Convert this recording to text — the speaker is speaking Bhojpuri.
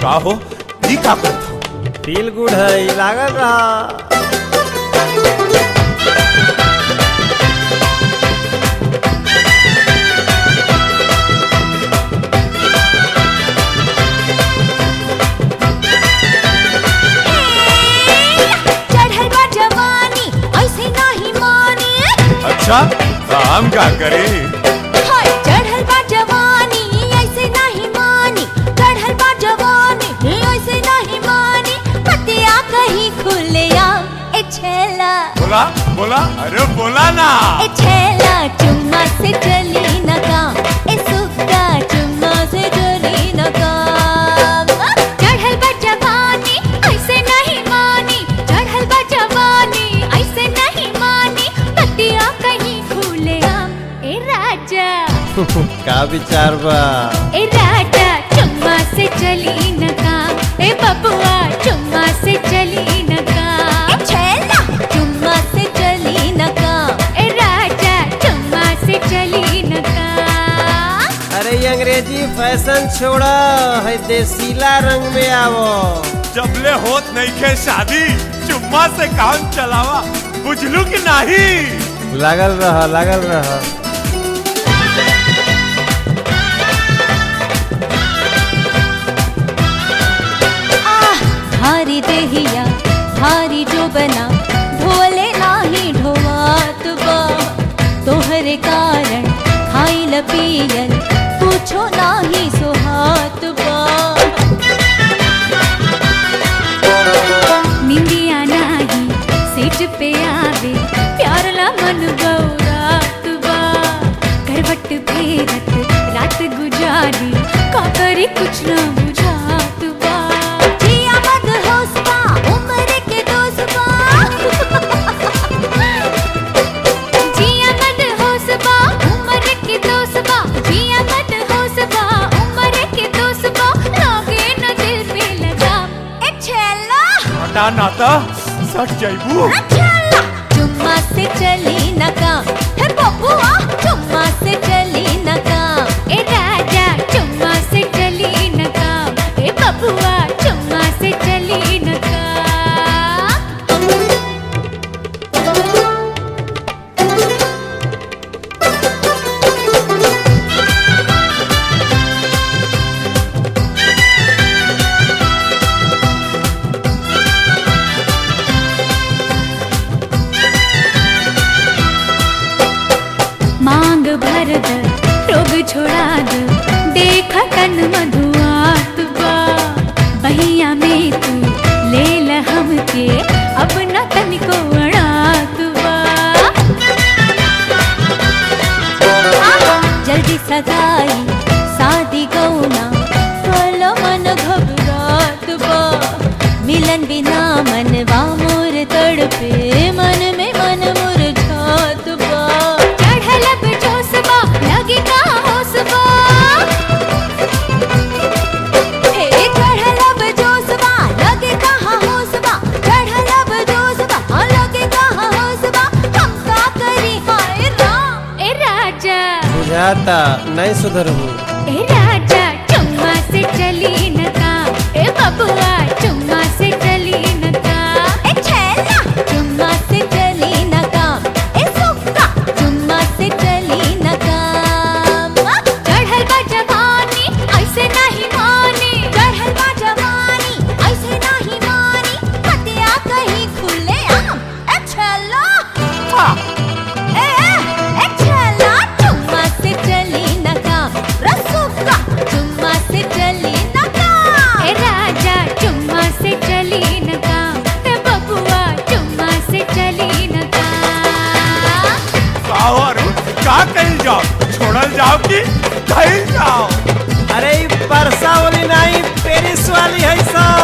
का हो ई का करत हो फील गुड है लागल रहा चढ़ल बा जवानी ऐसे नाही मानी अच्छा तो हम का करी हाय चढ़ल बा जवानी ऐसे नहीं मानी चढ़ल बा जवानी ऐसे नहीं मानी पतिया कहीं खुलिया ए छेला बोला बोला अरे बोला ना ए छेला चुम्मा से चली न काम ए सुक्का चुम्मा से चली न काम चढ़ल बा जवानी ऐसे नहीं मानी चढ़ल बा जवानी ऐसे नहीं मानी पतिया कहीं खुलिया ए राजा का विचार बा ए राजा चुम्मा से चली न काम ए बबुआ चुम्मा से चली न काम ए छेला चुम्मा से चली न काम ए राजा चुम्मा से चली न काम अरे ये अंग्रेजी फैशन छोड़ा है देसीला रंग में आवो जबले होत नहीं खे शादी चुम्मा से काम चलावा बुझलू कि नहीं लागल रहा लागल रहा आह भारी देहिया भारी जो बना ढोले नाही ढोवात बा तोहरे कारण खाइल पियल पूछो नाही सोहात बा निंदिया नाही सेज पे आवे प्यार ला मन गौरात बा करवट फेरत रात गुजारी का करी कुछ ना बुझात बा जिया मत होश बा उम्र के दोस्त बा जिया मत होश बा उम्र के दोस्त बा जिया मत होश बा उम्र के दोस्त बा लागे न दिल पे लगा ए छेला हटा नाता सट जाइबू चुम्मा से चली न काम हे बबुआ चुम्मा से चली न काम ए राजा चुम्मा से चली न काम ए बबुआ चुम्मा से चली न काम मांग भर द रोग छोड़ा द देख तन मधुआत बा बहिया में तू ले ल हमके अब न तनिको अड़ात बा जल्दी सगाई शादी गौना फल मन घबरात बा मिलन बिना मनवा मोर तड़पे मन में मन मुरझात बा चढ़ल अब जोशबा लगे का होशबा हे चढ़ल अब जोशबा लगे कहाँ होशबा चढ़ल अब जोशबा लगे कहाँ होशबा हम का करी हाय राम ए राजा बुझाता नहीं सुधरबू ए राजा चुम्मा से चली न काम ए बबुआ चुम्मा से चली न काम ए छेला चुम्मा से चली न काम ए सुक्का चुम्मा से चली न काम चढ़ल बा जवानी ऐसे नहीं मानी चढ़ल बा जवानी ऐसे नहीं मानी हतिया कहीं खुले आम ए छेला ए ए छेला चुम्मा से चली न काम रसुका चुम्मा से चली न काम ए राजा चुम्मा से चली न काम ए बबुआ चुम्मा से चली न काम का हो अरुण का कही जाओ छोड़ल जाओ कि कही जाओ अरे ई परसा वाली नहीं पेरिस वाली है सब